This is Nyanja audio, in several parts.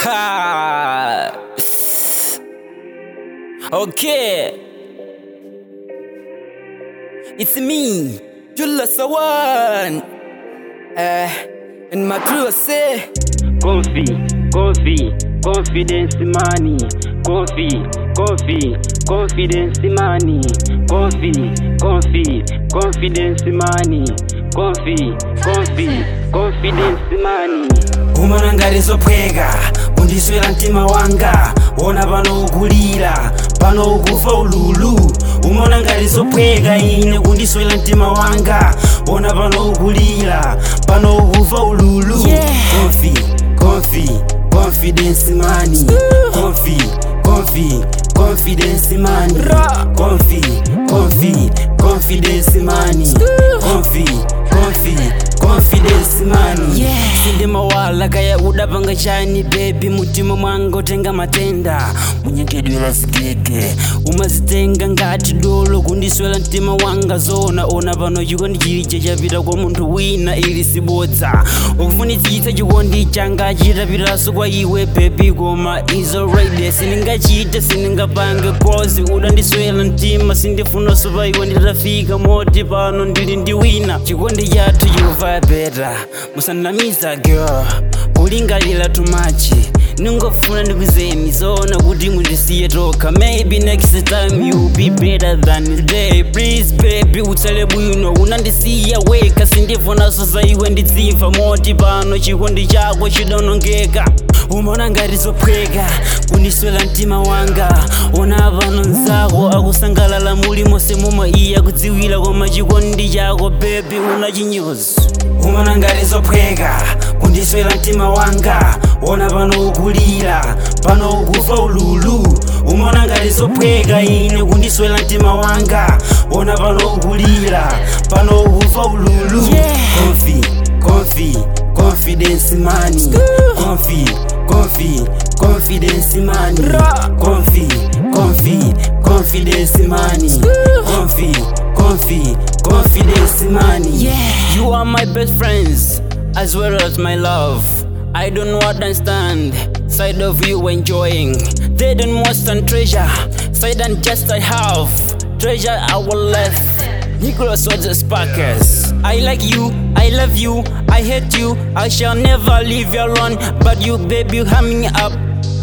Ha! Okay. It's me, Jula Sawan. Uh, and my crew say, Coffee, coffee, confidence money. Coffee, coffee, confidence money. Coffee, coffee, confidence money. Coffee, coffee, confidence money. umana ngatizophweka kundiswera mtima wanga wona pano ukulira pano ukufa ululu umona ngatizophweka ine kundiswera mtima wanga wona pano ukulira pano ukufa ululu Yeah. Confi, confi, confidence money Confi, confi, confidence money Ra. Confi, confi, confidence money Confi, confi, confidence money yeah. sindimawala kaya udapanga chani bebi mutima mwanga utenga matenda munyenkedwera zigege umazitenga ngati dolo kundiswera mtima wanga zona ona pano chikondi chilicha chapita kwa munthu wina ili sibodza ukufunitsitsa chikondi changa chitapitaso kwa iwe bebi koma is already sindingachite sindingapange kozi udandiswera mtima sindifunanso pa iwe nditafika moti pano ndili ndi wina chikondi chathu chikuva beta musanamiza girl kulingalira tumachi ningofuna ndikuzeni zona kuti mundisiye tokha maybe next time you be better than today please baby utsale bwino unandisiya weka sindifunaso za iwe nditsimva moti pano chikondi chako chidonongeka umona ngati zophweka kundiswera mtima wanga ona pano nzako akusangalala muli monse momwe iye akudziwira koma chikondi chako bebi unachinyozi umona ngati zophweka kundiswera mtima wanga wona pano ukulira pano ukufa ululu umona ngati zophweka ine kundiswera mtima wanga wona pano ukulira pano ukufa ululu Yeah. Confi, confi, confidence money Confi, confi, confidence money Ra. Confi, confi, confidence money Confi, confi, confidence money Yeah, you are my best friends as well as my love. I don't understand side of you enjoying. They don't more than treasure, side than just I have. Treasure our left. Nicholas was the sparkers. I like you, I love you, I hate you, I shall never leave you alone. But you, baby, you hang me up.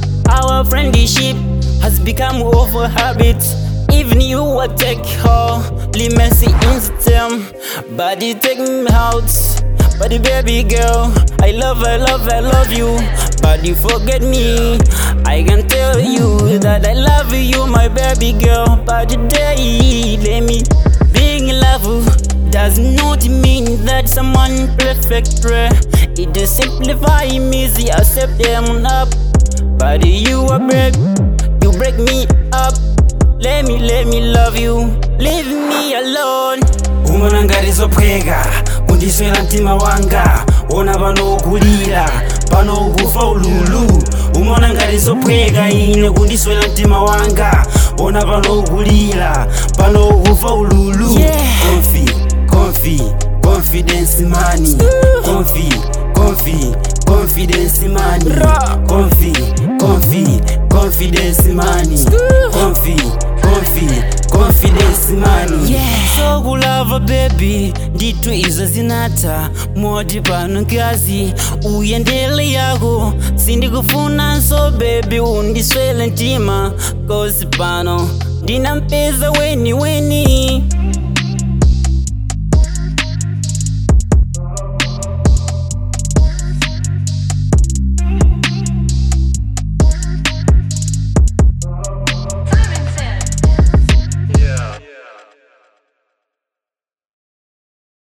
Our friendship has become over habit. Even you will take her, leave messy in the term. But you take me out. But the baby girl, I love, I love, I love you. But you forget me. I can tell you that I love you, my baby girl. But today, let me being in love does not mean that someone perfect. bruh. It just simplify me, see, accept them up. But you are break, you break me up. Let me, let me love you. Leave me alone. umona ngati zophweka kundiswera mtima wanga wona pano ukulira pano ukufa ululu umona ngati zophweka ine kundiswera mtima wanga wona pano ukulira pano ukufa ululu Yeah. Confi, confi, confidence money Confi, confi, confidence money Ra. Confi, confi, confidence money Confi, confi, confidence money Yeah. So kulava baby ndithu izo zinatha moti pano nkazi uyendele yako sindikufunanso baby undiswele mtima kosi pano ndinampeza weni weni